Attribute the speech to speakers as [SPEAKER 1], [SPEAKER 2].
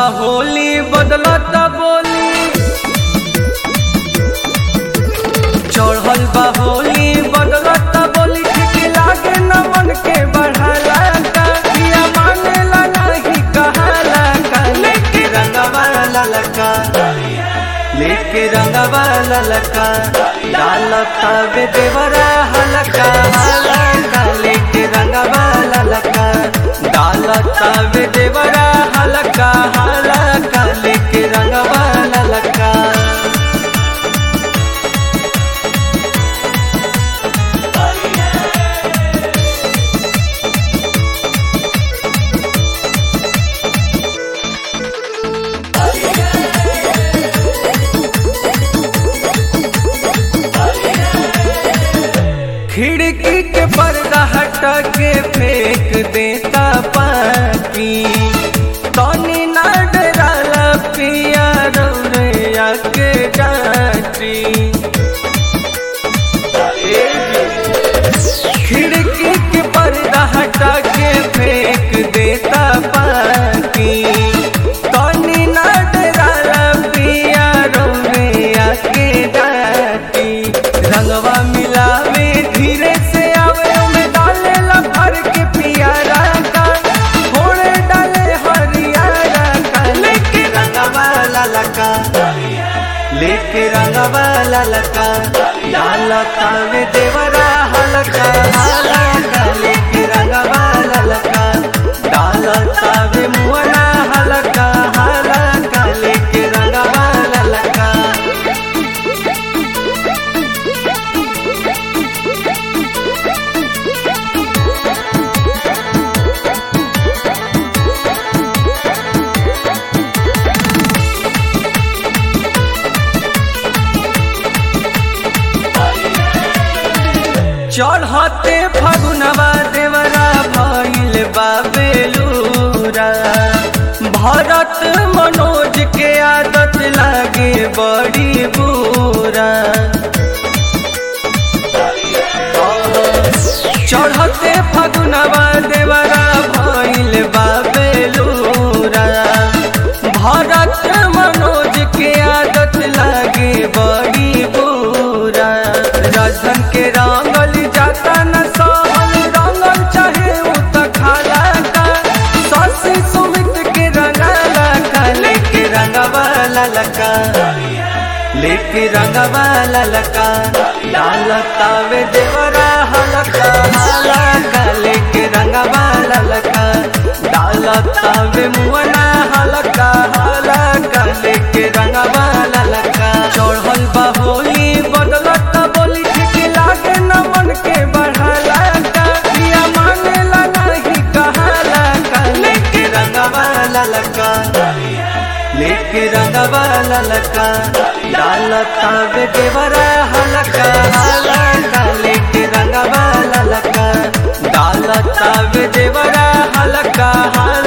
[SPEAKER 1] होली बदलत बोली चढ़ल बा होली बदलत बोली ठीक लागे न मन के बढ़ाला का किया मानेला नहीं कहाला का लेके रंगवा ललका लेके रंगवा ललका डालता बे देवरा हलका हलका लेके रंगवा ललका डालता बे देवरा हलका हलका लेके रंगवा ललका खिड़की के पर्दा हटा के फेंक देता पाकी तनी ना डराला पिया रौरैया के डाटी खिड़की के पर्दा हटा के फेंक देता पाकी तनी ना डराला पिया रौरैया के डाटी रंगवा मिलावे धीरे से आवे में डाले ला भर के पियारा का थोड़े डाले हरियारा का लेके रंगवा ललका लेके रंगवा ललका डालता में देवरा हलका हलका लेके रंगवा ललका डालता में मुअना हलका हलका लेके रंगवा ललका चढ़ते फगुनवा देवरा भइल बाबेलूरा भरत मनोज के आदत लागे बड़ी बुरा चढ़ते फगुनवा देवरा भइल बाबेलूरा भरत मनोज के आदत लागे बड़ी बुरा राजधन के रंगल जाता न सहल रंगल चाहे उ त खाला का ससी सुमित के रंगाला का लेके रंगवा ललका लेके रंगवा ललका डालता वे देवरा हलका हलका लेके रंगवा ललका डालता वे मुअना हलका हलका लेके रंगवा ललका चढ़ल बा होली बदलत बोली ठीक लागे न मन के बढ़ाला का किया मानेला नहीं कहाला का लेके रंगवा ललका लेके रंगवा ललका डालता बे देवरा हलका हलका लेके रंगवा ललका डालता बे देवरा हलका हलका